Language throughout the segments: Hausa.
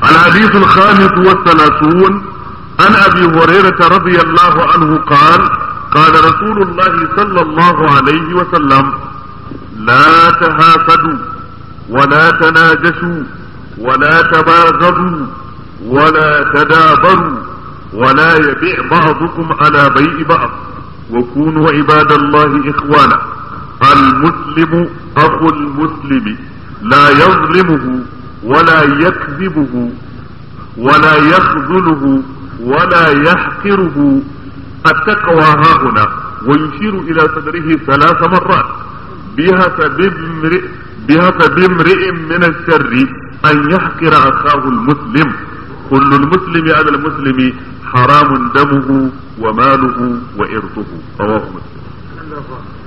الحديث الخامس والثلاثون عن أبي هريرة رضي الله عنه قال قال رسول الله صلى الله عليه وسلم لا تهافدوا ولا تناجشوا ولا تباغضوا ولا تدابروا ولا يبيع بعضكم على بيع بعض وكونوا عباد الله إخوانا المسلم أخو المسلم لا يظلمه ولا يكذبه ولا يخذله ولا يحقره التقوى ها هنا ويشير إلى صدره ثلاث مرات بحسب امرئ بحسب امرئ من الشر أن يحقر أخاه المسلم كل المسلم على المسلم حرام دمه وماله وإرثه رواه مسلم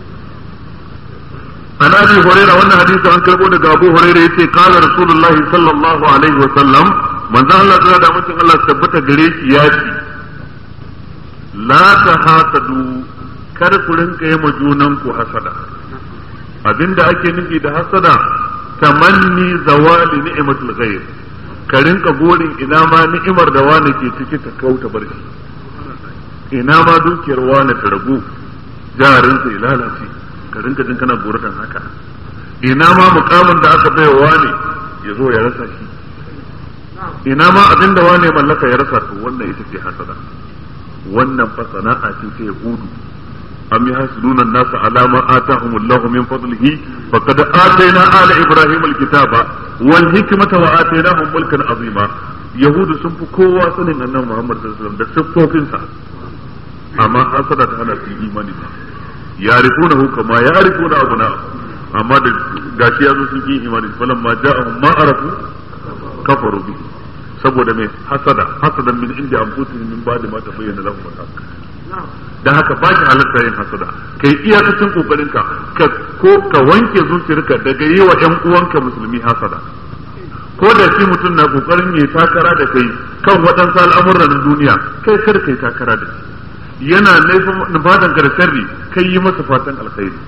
عن ابي هريره wannan hadisi an karbo daga abu hurairah yace qala rasulullah sallallahu alaihi wa sallam manzo Allah ya da mutum Allah tabbata gare shi ya ce la tahasadu kar ku rinka yi ma junan ku hasada abinda ake nufi da hasada tamanni zawali ni'matul ghair ka rinka gorin ina ma ni'imar da wani ke ciki ta kauta bar shi ina ma dukiyar wani ta ragu jarinsa ya lalace ka rinka jin kana goratan haka ina ma mukamin da aka bai wa ne ya zo ya rasa shi ina ma abin da wane mallaka ya rasa to wannan ita ce hasada wannan fa sana'a ce ta yahudu am yahsuduna an-nasa ala ma atahum Allah min fadlihi faqad atayna ala ibrahim al-kitaba wal hikmata wa atainahum mulkan azima yahudu sun fi kowa sanin annabi Muhammad sallallahu alaihi wasallam da siffofinsa amma hasada ta hana su imani ba yarifunahu kama yarifuna abuna amma da gashi yazo sun yi imani falan ma ja'ahum ma arafu kafaru bi saboda mai hasada hasadan min inda anfusihim min ba'di ma tabayyana lahum al-haq dan haka ba shi halatta yin hasada kai iyakacin kokarin ka ko ka wanke zuciyarka daga yi wa ƴan uwanka musulmi hasada ko da shi mutum na kokarin yayi takara da kai kan waɗansu al'amuran duniya kai kar kai takara da shi yana nufatan ka da sharri kai yi masa fatan alkhairi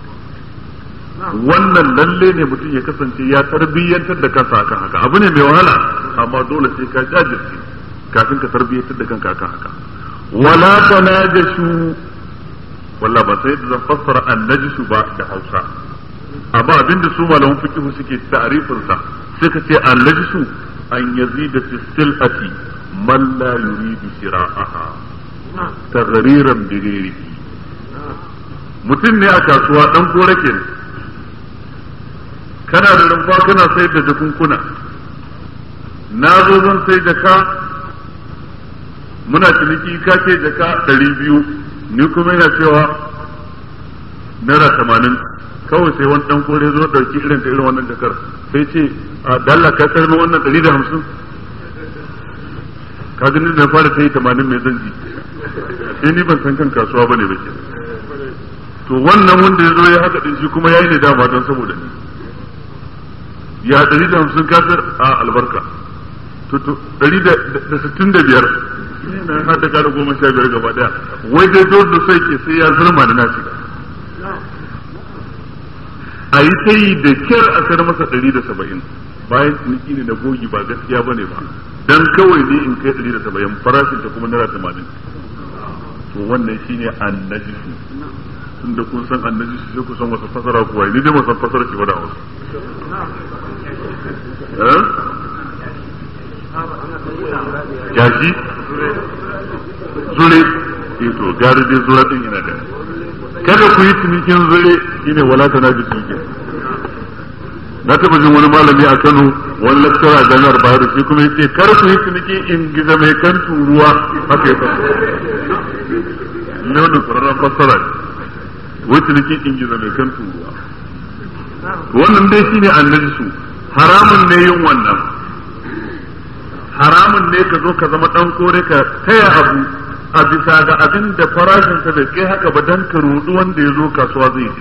wannan lalle ne mutum ya kasance ya tarbiyyantar da kansa akan haka abu ne mai wahala amma dole sai ka jajirce kafin ka tarbiyyantar da kanka akan haka wala tanajashu walla ba sai da zan fassara annajishu ba da Hausa amma abinda su malaman fiqh suke ta'rifin sa suka ce annajishu an yazida fi silati man la yuridu shira'aha taghriran bi ghairihi mutum ne a kasuwa dan korake ne kana da rumfa kana sayar da jakunkuna na zo zan sai jaka muna ciniki ka ce jaka ɗari biyu ni kuma yana cewa naira tamanin kawai sai wani ɗan kore zo ɗauki irin ta irin wannan jakar sai ce a dalla ka sayar wannan ɗari da hamsin ka gani da fara sai tamanin mai zan ji sai ni ban san kan kasuwa bane ba ke to wannan wanda ya zo ya haka din shi kuma yayi ne dama don saboda ni ya ɗari da hamsin kasar a albarka ɗari da sittin da biyar na hada kara goma sha biyar gaba daya wai dai dole da sai ke sai ya zurma da nashi a yi ta yi da kyar a sayar masa ɗari da saba'in bayan ciniki ne na gogi ba gaskiya ba ne ba dan kawai ne in kai ɗari da saba'in farashin ta kuma naira tamanin to wannan shine annajisu tun da kun san annajisu sai ku san wata fasara kuwa ni dai san fasara shi ba da wasu jaji zure to gari dai zura din ina da kada ku yi cinikin zure shine wala ta naji cinikin na taba jin wani malami a Kano wani lakcara a jami'ar Bayero shi kuma yace kar ku yi ciniki in giza mai kan turuwa haka ya fasa ne wannan kurarren fassara wai ciniki in giza mai kan turuwa wannan dai shine annabi su haramun ne yin wannan haramun ne ka zo ka zama dan kore ka taya abu a bisa ga abin da farashinsa bai kai haka ba dan ka rudu wanda ya zo kasuwa zai yi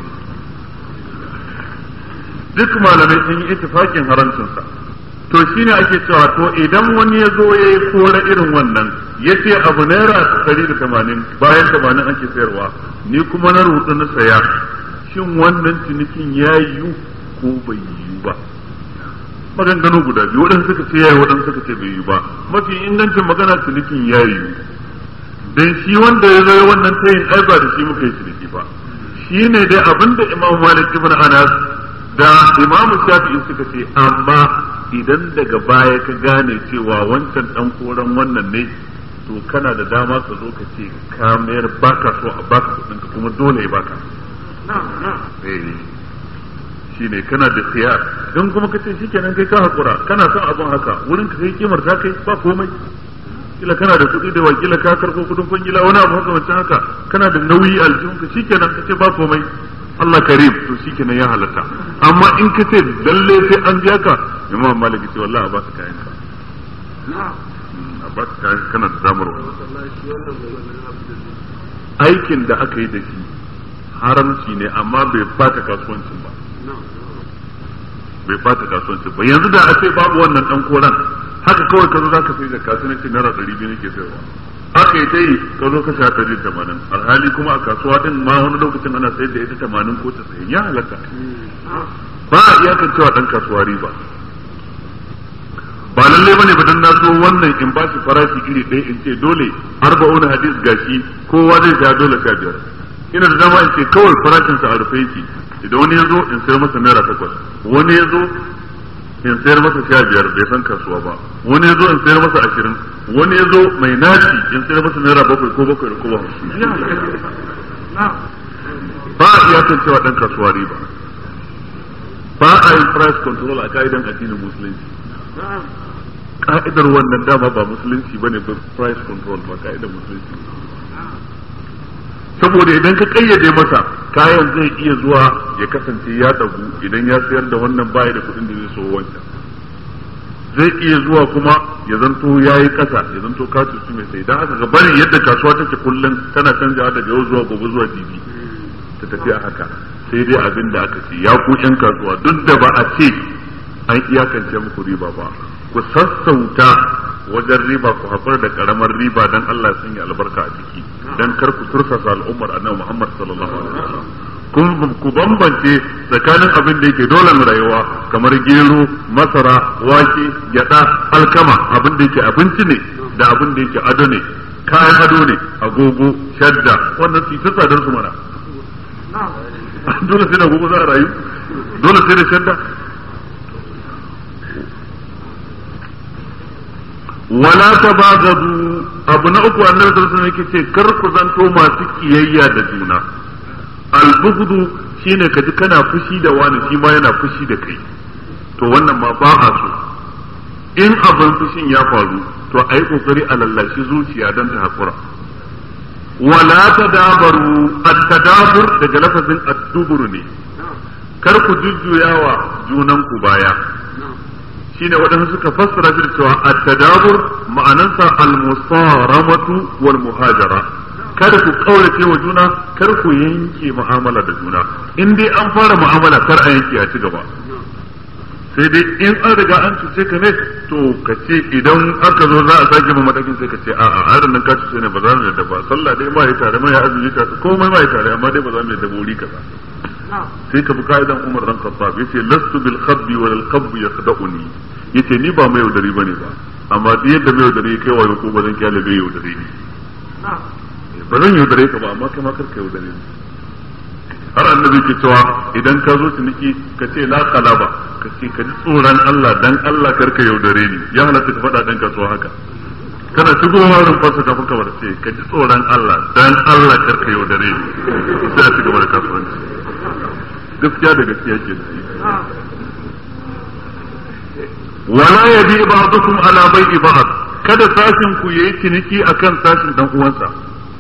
duk malamai sun yi ittifakin haramcinsa to shine ake cewa to idan wani ya zo ya yi kore irin wannan ya ce abu naira ɗari da tamanin bayan tamanin ake sayarwa ni kuma na rudu na saya shin wannan cinikin ya yiwu ko bai yiwu ba maganganu guda biyu waɗansu suka ce yayi waɗansu suka ce bai yi ba mafi ingancin magana cinikin yayi dan shi wanda ya zo wannan tayin ai ba da shi muka yi ciniki ba shi ne dai abinda imam malik ibn anas da imam shafi'i suka ce amma idan daga baya ka gane cewa wancan dan koran wannan ne to kana da dama ka zo ka ce ka mayar baka so a baka kudin ka kuma dole ya baka shi ne kana da khiyar don kuma ka ce shikenan kai ka hakura kana son abun haka wurin ka kai kimar ta kai ba komai kila kana da kuɗi da wakila ka karɓo kuɗin kwangila wani abu haka wancan haka kana da nauyi aljihun ka shikenan ka ce ba komai Allah karim to shikenan ya halatta amma in ka ce lalle sai an biya ka imam malik ce wallahi a ba ka kayan ka a ba ka kayan kana da damar aikin da aka yi da shi haramci ne amma bai bata kasuwancin ba bai bata kasuwancin ba yanzu da a ce babu wannan dan koran haka kawai ka zo za ka sai da kasuwanci naira ɗari biyu nake sayarwa aka yi ta yi ka zo ka sha ɗari tamanin alhali kuma a kasuwa din ma wani lokacin ana sayar da ita tamanin ko tasa'in ya halatta ba a iyakan cewa ɗan kasuwa riba ba lallai bane ba dan na so wannan in ba shi farashi iri ɗaya in ce dole arba'un hadis gashi kowa zai sha dole sha biyar ina da dama in ce kawai farashinsa a rufe yake idan wani ya zo in sayar masa naira takwas wani ya zo in sayar masa sha biyar bai san kasuwa ba wani ya zo in sayar masa ashirin wani ya zo mai naci in sayar masa naira bakwai ko bakwai ko ba ba a iyakan cewa dan kasuwa riba ba a yin price control a ka'idan addinin musulunci ka'idar wannan dama ba musulunci ba ne ba price control ba ka'idar musulunci saboda idan ka kayyade masa kayan zai iya zuwa ya kasance ya dagu idan ya sayar da wannan baya da kuɗin da zai so wancan zai iya zuwa kuma ya zanto ya yi ƙasa ya zanto ka cuci mai sai don haka ga bari yadda kasuwa take kullum tana canjawa daga yau zuwa gobe zuwa jibi ta tafi a haka sai dai abin da aka ce ya ku yan kasuwa duk da ba a ce an iyakance muku riba ba ku sassauta wajen riba ku haƙura da ƙaramar riba don Allah sun yi albarka a ciki don kar ku tursasa al'ummar annabi Muhammad sallallahu alaihi wasallam kun ku bambance tsakanin abin da yake dole rayuwa kamar gero masara wake gyada alkama abin da yake abinci ne da abin da yake ado ne kayan ado ne agogo shadda wannan su ta tsadar su mana dole sai da agogo za a rayu dole sai da shadda wala tabagadu abu na uku annabi sallallahu alaihi wasallam ce kar ku zanto masu kiyayya da juna albughdu shine ka ji kana fushi da wani shi ma yana fushi da kai to wannan ma ba a so in abin fushin ya faru to a yi kokari a lallashi zuciya don ta hakura wala tadabaru at-tadabur daga lafazin ad-dubur ne kar ku jujjuyawa junanku baya shine waɗansu suka fassara shi da cewa at-tadabur ma'anansa al-musaramatu wal muhajara kada ku kaurace wa juna kar ku yanke mu'amala da juna in dai an fara mu'amala kar a yanke a ci gaba sai dai in an riga an cuce ka ne to ka ce idan aka zo za a sake ma matakin sai ka ce a'a a nan ka cuce ne ba za mu yadda ba sallah dai ma ya tare ma ya azumi tare komai ma ya tare amma dai ba za mu yadda buri kaza sai ka bi ka'idan Umar dan Khattab yace lastu bil khabbi wal khabbi yakhda'uni yace ni ba mai yaudari bane ba amma duk yadda mai yaudari kai wayo ko ba zan kyale bai yaudari ni ba zan yaudare ka ba amma kai ma karka yaudare ni har annabi ke cewa idan ka zo ciniki ka ce la kalaba ka ce ka ji tsoron Allah dan Allah karka yaudare ni ya halatta ka faɗa dan kasuwa haka kana shigo wurin fasa kafin ka bar ce ka ji tsoron Allah dan Allah karka yaudare ni sai a cigaba da kasuwanci gaskiya da gaskiya ke wala yabi ba'dukum ala bai'i ba'd kada sashin ku yayi ciniki akan sashin dan uwansa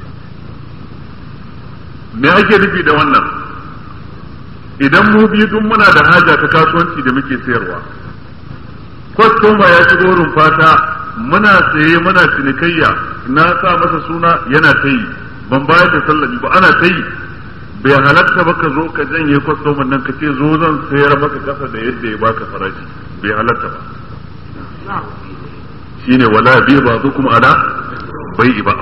me ake nufi da wannan idan mu biyu duk muna da haja ta kasuwanci da muke sayarwa kwastoma ya shigo rumfata muna saye muna cinikayya na sa masa suna yana ta yi ban bayar da sallami ba ana ta yi bai halatta ba ka zo ka janye kwastoman nan ka ce zo zan sayar maka kasa da yadda ya baka farashi bai halatta ba shine wala bi ba kuma ala bai ba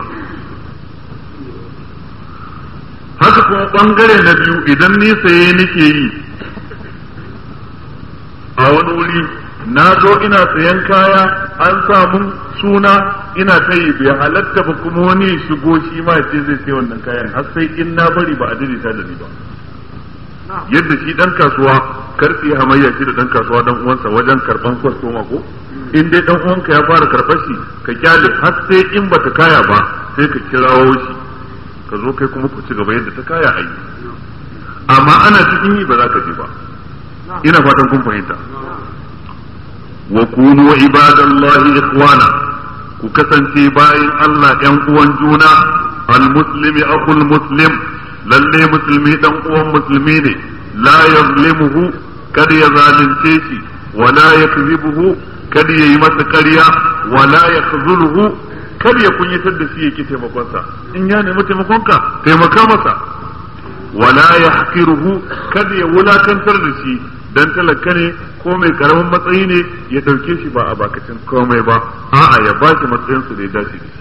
haka kuma bangare na biyu idan ni saye nake yi a wani wuri na zo ina sayan kaya an samu suna ina ta yi bai halatta ba kuma wani shigo shi ma ce zai sai wannan kayan har sai in na bari ba a daidaita da ni ba yadda shi dan kasuwa karfi hamayya shi da dan kasuwa dan uwansa wajen karban kwastoma ko in dai dan uwanka ya fara karɓar shi ka kyale har sai in bata kaya ba sai ka kirawo shi ka zo kai kuma ku ci gaba yadda ta kaya a yi amma ana cikin yi ba za ka je ba ina fatan kun fahimta wa kunu ibadallahi ikhwana ku kasance bayan Allah ɗan uwan juna al-muslimi akul muslim lalle musulmi dan uwan musulmi ne la yazlimuhu kada ya zalunce shi wala yakzibuhu kada ya yi masa ƙarya wala yakhzuluhu kada ya kunyatar da shi yake taimakonsa in ya nemi taimakonka taimaka masa wala yahqiruhu kada ya wulakantar da shi dan talaka ne ko mai karamin matsayi ne ya dauke shi ba a bakacin komai ba a'a ya ba shi matsayin su da ya dace da shi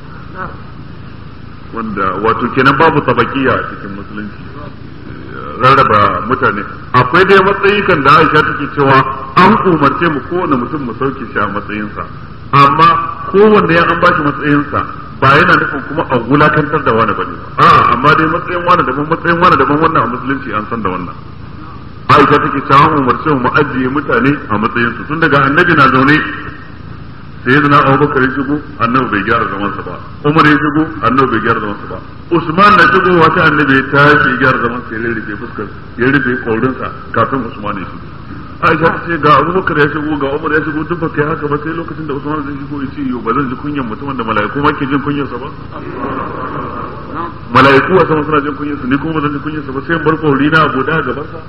wanda wato kenan babu tabakiya a cikin musulunci rarraba mutane akwai dai matsayi kan da Aisha take cewa an umarce mu kowane mutum mu sauke shi a matsayinsa amma kowanne ya an ba shi matsayinsa ba yana nufin kuma a wulakantar da wani bane a'a amma dai matsayin wani daban matsayin wani daban wannan a musulunci an san da wannan Aisha take cewa mu umarce mu ajiye mutane a matsayin su tun daga annabi na zaune sai yana Abubakar ya shigo annabi bai gyara zaman sa ba Umar ya shigo annabi bai gyara zaman sa ba Usman na shigo wata annabi ya tashi ya gyara zaman sa ya rufe fuskar ya rufe kaurin sa kafin Usman ya shigo Aisha ta ce ga Abubakar ya shigo ga Umar ya shigo duk ba kai haka ba sai lokacin da Usman zai shigo ya ce yo ba zan ji kunyan mutumin da mala'iku ma ke jin kunyarsa ba mala'iku a sama suna jin kunyarsa ni kuma ba zan ji kunyarsa ba sai in bar kauri na abu da gaban sa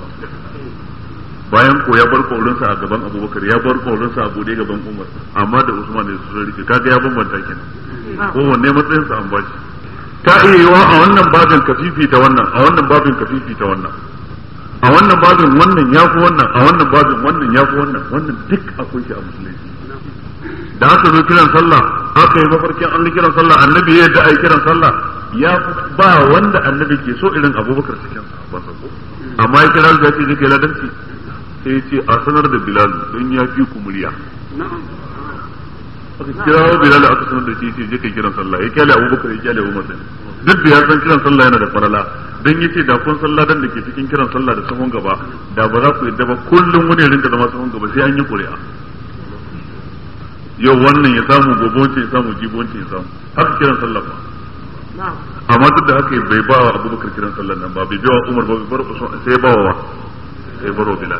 bayan ko ya bar kaurinsa a gaban abubakar ya bar kaurinsa a bude gaban umar amma da usman ne su rike kaga ya bambanta kenan ko wanne matsayinsa an bashi ta iya yiwa a wannan babin kafifi ta wannan a wannan babin kafifi ta wannan a wannan babin wannan ya fi wannan a wannan babin wannan ya fi wannan wannan duk akwai shi a musulunci da aka zo kiran sallah aka yi mafarkin an kiran sallah annabi ya yadda a yi kiran sallah ya ba wanda annabi ke so irin abubakar cikin ba ko amma ya kira ya ce je kai ladanci sai ya ce a sanar da bilal don ya fi ku murya aka kira wa bilal aka sanar da shi ce je kai kiran sallah ya kyale abubakar ya kyale umar din duk da ya san kiran sallah yana da farala dan yace da kun sallah dan da ke cikin kiran sallah da sahun gaba da ba za ku yadda ba kullum wani ya rinka zama sahun gaba sai an yi ƙuri'a yau wannan ya samu gobe wancan ya samu jibi wancan ya samu haka kiran sallah ba amma duk da haka bai ba wa abubakar kiran sallah nan ba bai biya wa umar ba bai bar usman sai ba wa sai baro bilal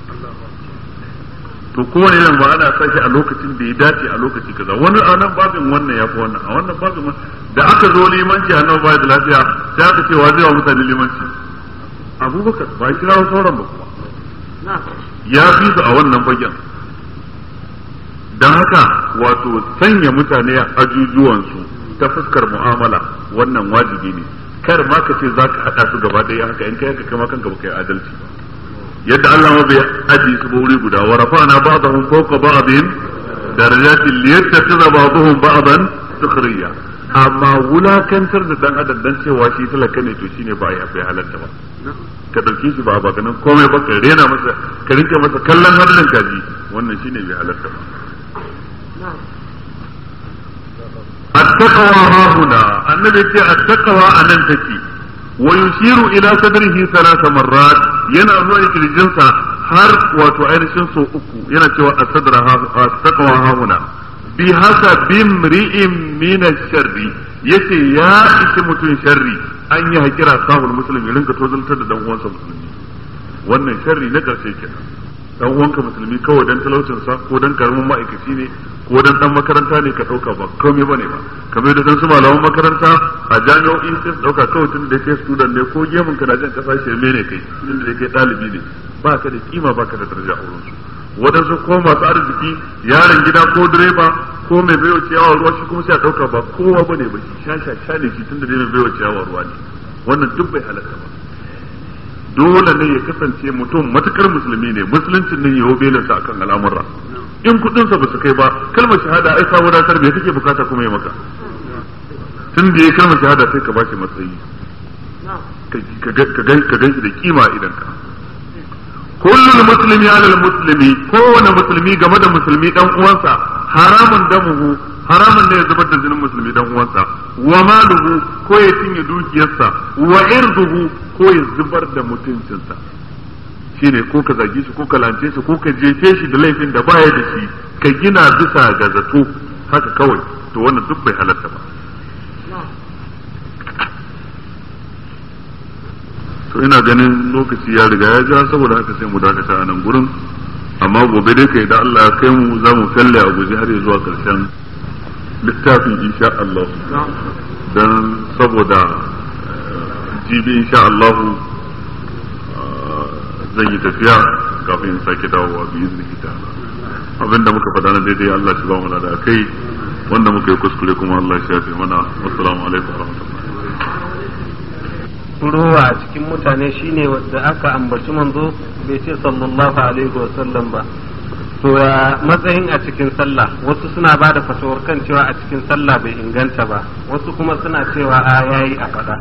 to kowane nan ba ana sashi a lokacin da ya dace a lokaci kaza wani a nan babin wannan ya fi wannan a wannan babin da aka zo limanci a nan baya da lafiya sai aka ce wa zai wa mutane limanci abubakar ba ya kira sauran ba kuma ya fi su a wannan fagen don haka wato sanya mutane a ajujuwansu ta fuskar mu'amala wannan wajibi ne kar ma ka ce za ka haɗa su gaba ɗaya haka in kai haka kama kanka ba kai adalci ba yadda Allah ma bai aji su ba wuri guda wa rafa'na ba'dahum fawqa ba'din darajatin liyattakhidha ba'dahum ba'dan sukhriya amma wulakantar da dan adam dan cewa shi talaka ne to shine ba ya bai halatta ba ka dauke shi ba ba ganin komai ba ka rena masa ka rinka masa kallon hannun kaji wannan shine bai halatta ba التقوى ها هنا النبي يقول التقوى أن تكي ويشير إلى صدره ثلاث مرات yana zuwa kirjinsa har wato ainihin so uku yana cewa asadra taqwa hauna bi hasa bimri'in min sharri yace ya ishi mutum sharri an yi hakira sahul muslim ya rinka tozaltar da dan uwansa musulmi wannan sharri na karshe kenan dan uwanka musulmi kawai dan talaucin sa ko dan karamin ma'aikaci ne ko dan dan makaranta ne ka dauka ba komai bane ba kamar da dan su malaman makaranta a jami'o'i sai su dauka kawai tun da kai student ne ko gemun ka na jan kasa shirme ne kai tun da kai dalibi ne ba ka da kima ba ka da daraja a wurin su wadansu ko masu arziki yaron gida ko direba ko mai baiwa ciyawa ruwa shi kuma sai a dauka ba kowa bane ba shi sha sha sha ne shi tun da mai baiwa ciyawa ruwa ne wannan duk bai halatta ba dole ne ya kasance mutum matukar musulmi ne musuluncin ne yawo belinsa akan al'amura in kudinsa ba su kai ba kalmar shahada ai ka wadatar me kake bukata kuma ya maka tun da ya kalmar shahada sai ka ba shi matsayi ka gan shi da kima idan ka kullul muslimi alal muslimi kowane musulmi game da musulmi dan uwansa haramun damuhu haramun ne ya zubar da jinin musulmi dan uwansa wa maluhu ko ya cinye dukiyarsa wa irduhu ko ya zubar da mutuncinsa shine ko ka zage shi ko ka lance shi ko ka jefe shi da laifin da baya da shi ka gina bisa ga zato haka kawai to wannan duk bai halatta ba to ina ganin lokaci ya riga ya ja saboda haka sai mu dakata a nan gurin amma gobe dai kai da Allah ya kai mu za mu kalle a guji har zuwa karshen littafin insha Allah dan saboda jibi insha Allah zan yi tafiya kafin in sake dawowa bi izini ta abinda muka faɗa na daidai Allah shi ba mu da kai wanda muka yi kuskure kuma Allah shi ya fi mana wassalamu alaikum wa rahmatullahi rowa a cikin mutane shine wadda aka ambaci manzo bai ce sallallahu alaihi wa sallam ba to ya matsayin a cikin sallah wasu suna ba da fatawar kan cewa a cikin sallah bai inganta ba wasu kuma suna cewa a yayi a faɗa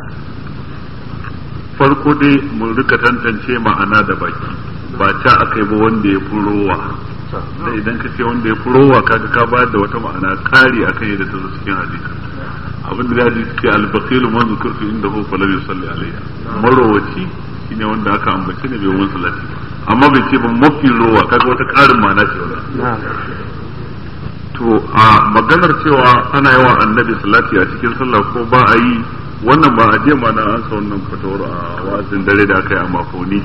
farko dai mun rika tantance ma'ana da baki ba ta aka yi ba wanda ya fi rowa da idan ka ce wanda ya fi rowa kaga ka bayar da wata ma'ana kari akan yadda ta zo cikin hadisi abin da hadisi ce albaqilu man zukurtu inda hu falam yusalli alayya marowaci shine wanda aka ambace ne bai wani salati amma bai ce ba mafi rowa kaga wata karin ma'ana ce wannan to a maganar cewa ana yawa annabi salati a cikin sallah ko ba a yi wannan ba a je ma na an sa wannan fatawar a wa'azin dare da aka yi a makoni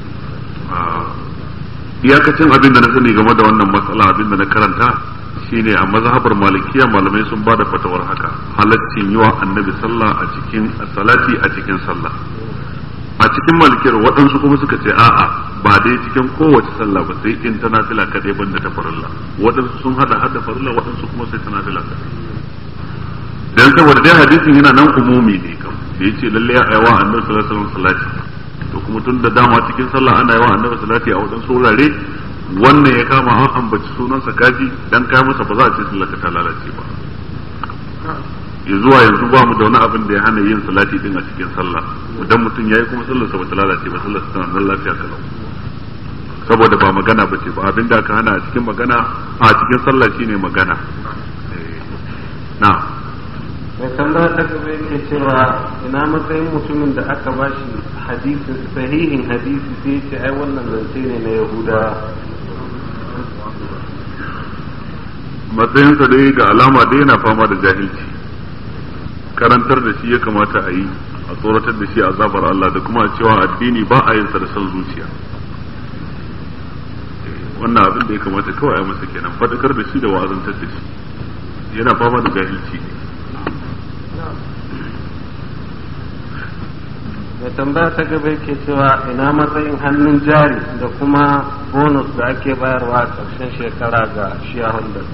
iyakacin abin da na sani game da wannan matsala abin da na karanta shine a mazhabar malikiya malamai sun bada fatawar haka halaccin yi wa annabi sallah a cikin salati a cikin sallah a cikin malikiyar waɗansu kuma suka ce a'a ba dai cikin kowace sallah ba sai in ta nafila kaɗai banda ta farilla waɗansu sun hada hada farilla waɗansu kuma sai ta nafila kaɗai dan saboda dai hadisin yana nan umumi ne kam da yace lalle ya aiwa annabi sallallahu alaihi wasallam salati to kuma tun da dama cikin sallah ana yawa annabi salati a waɗansu wurare wannan ya kama an ambaci sunansa kaji dan kai masa ba za a ce sallaka ta lalace ba ya zuwa yanzu ba mu da wani abin da ya hana yin salati din a cikin sallah idan mutum yayi kuma sallarsa ba ta lalace ba sallarsa tana nan lafiya kalau saboda ba magana ba ce ba abin da aka hana a cikin magana a cikin sallah shine magana na mai tambaya ta gaba yake cewa ina matsayin mutumin da aka bashi hadisin sahihin hadisi sai ce ai wannan zance ne na yahuda matsayinsa dai ga alama dai yana fama da jahilci karantar da shi ya kamata a yi a tsoratar da shi a zabar Allah da kuma cewa addini ba a yin sa da son zuciya wannan abin da ya kamata kawai a masa kenan fadakar da shi da wa'azantar da shi yana fama da jahilci mai tambaya ta gaba yake cewa ina matsayin hannun jari da kuma bonus da ake bayarwa a ƙarshen shekara ga shareholders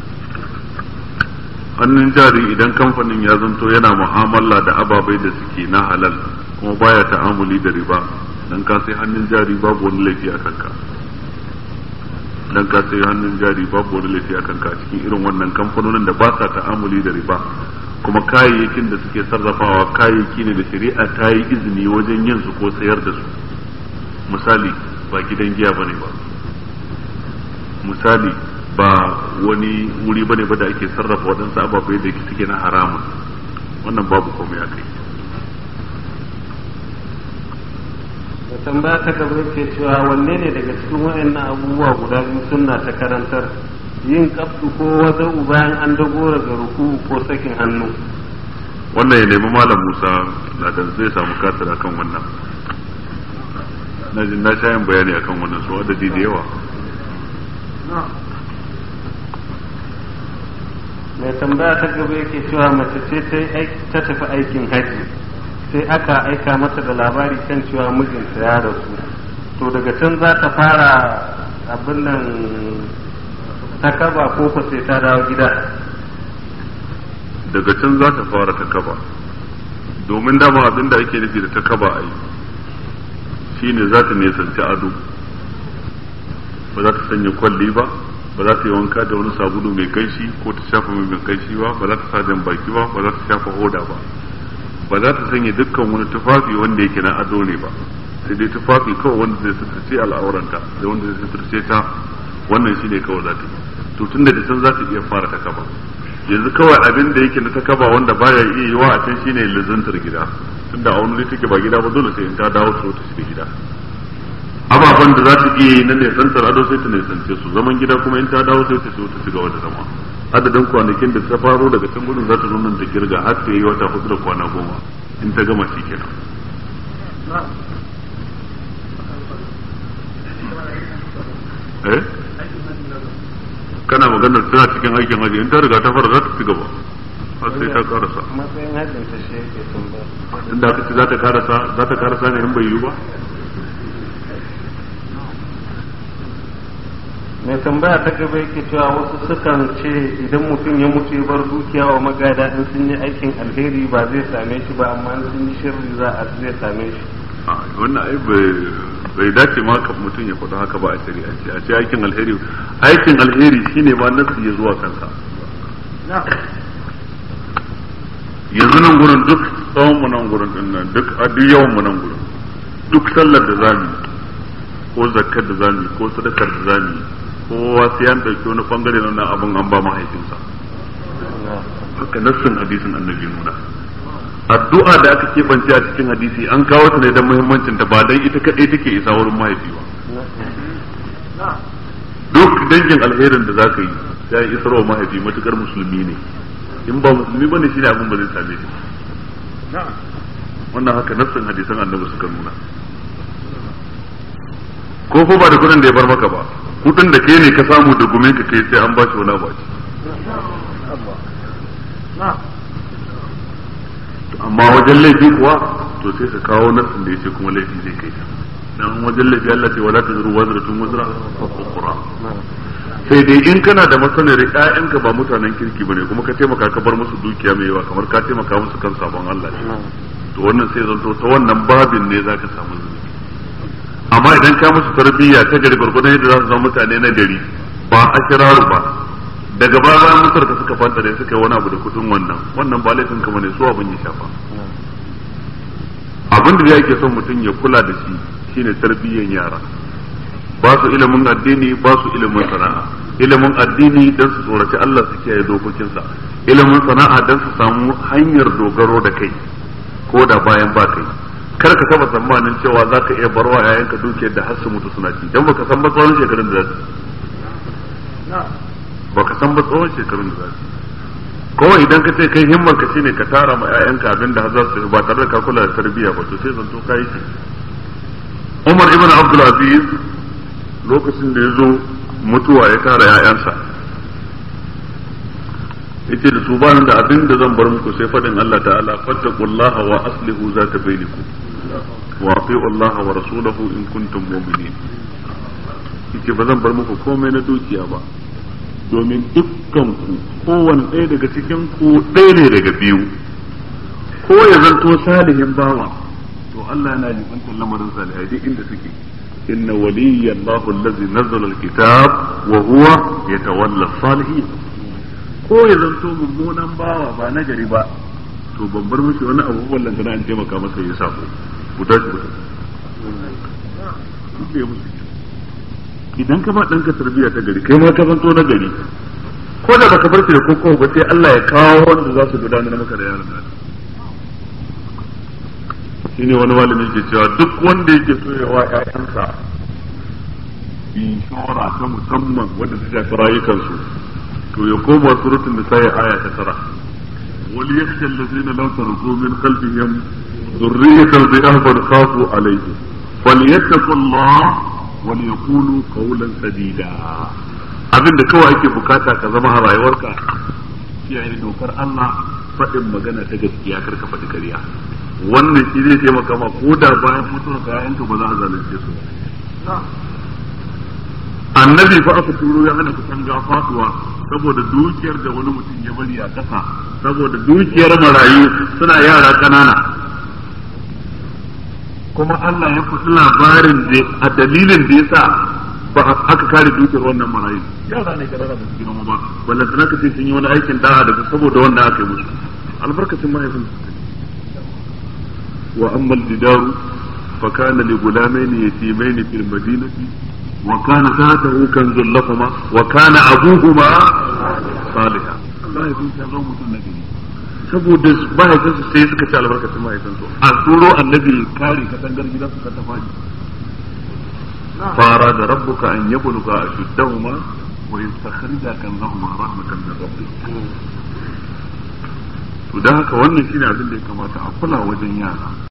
hannun jari idan kamfanin ya zanto yana mu'amala da ababai da suke na halal kuma baya ta'amuli da riba dan ka sai hannun jari babu wani laifi a kanka dan ka sai hannun jari babu wani laifi a kanka a cikin irin wannan kamfanonin da ba sa ta'amuli da riba kuma kayayyakin da suke sarrafawa kayayyaki ne da shari'a ta yi izini wajen yin su ko sayar da su misali ba gidan giya bane ba misali ba wani wuri bane ba da ake sarrafa waɗansu ababai da suke na haramun wannan babu komai a kai da tambaya ta gaba yake cewa wanne ne daga cikin waɗannan abubuwa guda biyu sunna ta karantar yin kaftu ko wata bayan an dagora ga ruku ko sakin hannu wannan ya nemi malam musa na da zai samu kasar akan wannan na jin na sha yin bayani akan wannan su adadi da yawa mai tambaya ta gaba yake cewa mace ce ta tafi aikin haji sai aka aika mata da labari kan cewa mijinta ya rasu to daga can za ta fara abin nan ta kaba ko ko sai ta dawo gida daga can za ta fara ta kaba domin dama abin da ake nufi da ta kaba a yi shine za ta nisanci ado ba za ta sanya kwalli ba ba za ta yi wanka da wani sabulu mai kanshi ko ta shafa mai mai kanshi ba ba za ta sa jan baki ba ba za ta shafa hoda ba ba za ta sanya dukkan wani tufafi wanda yake na ado ne ba sai dai tufafi kawai wanda zai suturce al'auranta da wanda zai suturce ta wannan shine kawai za ta yi to tunda da san za ta iya fara ta kaba yanzu kawai abin da yake na ta kaba wanda baya iya yi wa a can shine lizantar gida tunda a wani take ba gida ba dole sai in ta dawo ta ta shiga gida ababen da za ta iya yi na nesantar ado sai ta nesance su zaman gida kuma in ta dawo sai ta so ta shiga wata zama adadin kwanakin da ta faro daga can gudun za ta zo nan da girga har ta yi wata hudu da kwana goma in ta gama shi kenan eh kana maganar tana cikin aikin haji in ta riga ta fara za ta ci gaba har sai ta karasa matsayin hajjin ta shi yake tambaya inda aka ce za ta karasa za ta karasa ne in bai yiwu ba mai tambaya ta gaba yake cewa wasu sukan ce idan mutum ya mutu ya bar dukiya wa magada in sun yi aikin alheri ba zai same shi ba amma in sun yi shirri za a zai same shi a wannan ai bai bai dace ma ka mutum ya faɗa haka ba a shari'ance a ce aikin alheri aikin alheri shine ma nasu ya zuwa kansa yanzu nan gurin duk tsawon mu nan gurin din nan duk a duk yawan mu nan gurin duk sallar da zamu yi, ko zakkar da zamu yi, ko sadakar da zamu yi, kowa sai an dauki wani bangare na wannan abin an ba mahaifinsa haka nassin hadisin annabi nuna addu'a da aka keɓance a cikin hadisi an kawo ta ne don muhimmancin ta ba dan ita kadai take isa wurin mahaifi ba duk dangin alherin da zaka yi sai an isar wa mahaifi matukar musulmi ne in ba musulmi bane shine abin ba zai same shi wannan haka nassin hadisan annabi suka nuna ko ko ba da kudin da ya bar maka ba kudin da kai ne ka samu da gumin ka kai sai an ba shi wani abu a ciki amma wajen laifi kuwa to sai ka kawo nassin da yace kuma laifi zai kai ka dan wajen laifi Allah ce wala tazru wazratun wazra ukhra sai dai in kana da masanar ƴaƴanka ba mutanen kirki bane kuma ka taimaka ka bar musu dukiya mai yawa kamar ka taimaka musu kan sabon Allah ne to wannan sai zanto ta wannan babin ne zaka samu zunubi amma idan ka musu tarbiyya ta gari gurgurdan yadda za su zama mutane na gari ba a kiraru ba daga baya bayan mutar ka suka fanta da suka yi wani abu da kudin wannan wannan ba laifin ka bane su abin ya shafa abin da yake son mutum ya kula da shi shine tarbiyyan yara ba su ilimin addini ba su ilimin sana'a ilimin addini dan su tsoraci Allah su kiyaye dokokinsa ilimin sana'a dan su samu hanyar dogaro da kai ko da bayan ba kai kar ka taba tsammanin cewa za ka iya barwa yayanka dukiyar da har su mutu suna ci dan baka san ba tsawon shekarun da za su baka san ba tsawon shekarun da za su kawai idan ka ce kai himmar ka shine ka tara ma yayanka abin da har za su ba tare da ka kula da tarbiyya ba to sai zanto kai shi Umar ibn Abdul Aziz lokacin da ya zo mutuwa ya tara ‘ya'yansa yace da su bani da abin da zan bar muku sai faɗin Allah ta'ala fattaqullaha wa aslihu zata bainakum wa ati'u Allah wa rasulahu in kuntum mu'minin yace ba zan bar muku komai na dukiya ba domin dukkan ku kowanne ɗaya daga cikin ku ɗaya ne daga biyu ko ya zanto salihin bawa to Allah yana jibantar lamarin salihai duk inda suke إن ولي الله الذي نزل الكتاب وهو يتولى الصالحين ko ya zanto mummunan bawa ba na gari ba to ban bar mishi wani abu wallan kana an taimaka masa ya sako ku tashi ku tashi idan ka ba ɗanka tarbiyya ta gari kai ma ka zanto na gari ko da baka bar shi da koko ba sai Allah ya kawo wanda za su gudanar maka da yaron nan shine wani malami ke cewa duk wanda yake so ya wa ƴaƴansa inshora ta musamman wanda ta shafi rayukansu to ya koma surutun da sai aya ta tara wal yakhsha allazina law taraku min khalfihim dhurriyatan dha'afan khafu alayhi falyattaqullah wal yaqulu qawlan sadida abinda kawai ake bukata ka zama a rayuwarka kiyaye dokar Allah faɗin magana ta gaskiya kar ka faɗi ƙarya wannan shi zai taimaka ma ko da bayan mutuwar ka yayanka ba za a zalunce su annabi fa aka turo ya hana katanga faduwa saboda dukiyar da wani mutum ya bari a ƙasa saboda dukiyar marayu suna yara ƙanana kuma Allah ya faɗi labarin da a dalilin da yasa ba aka kare dukiyar wannan marayu yara ne ƙanana ba su girma ba ballan sana ka ce sun yi wani aikin da'a da saboda wannan aka yi musu albarkacin mahaifin wa amma jidaru فكان لغلامين يتيمين في المدينة وكان تحته كنز لهما وكان أبوهما صالحا الله يكون شر mutum na gari saboda mahaifinsu sai suka ci albarkacin mahaifinsu a turo annabi kare katangar gidan su ta fadi fara da rabbuka an yabluga ashuddahuma wa yastakhrija kanzahuma rahmatan min rabbik to dan haka wannan shine abin da ya kamata a kula wajen yara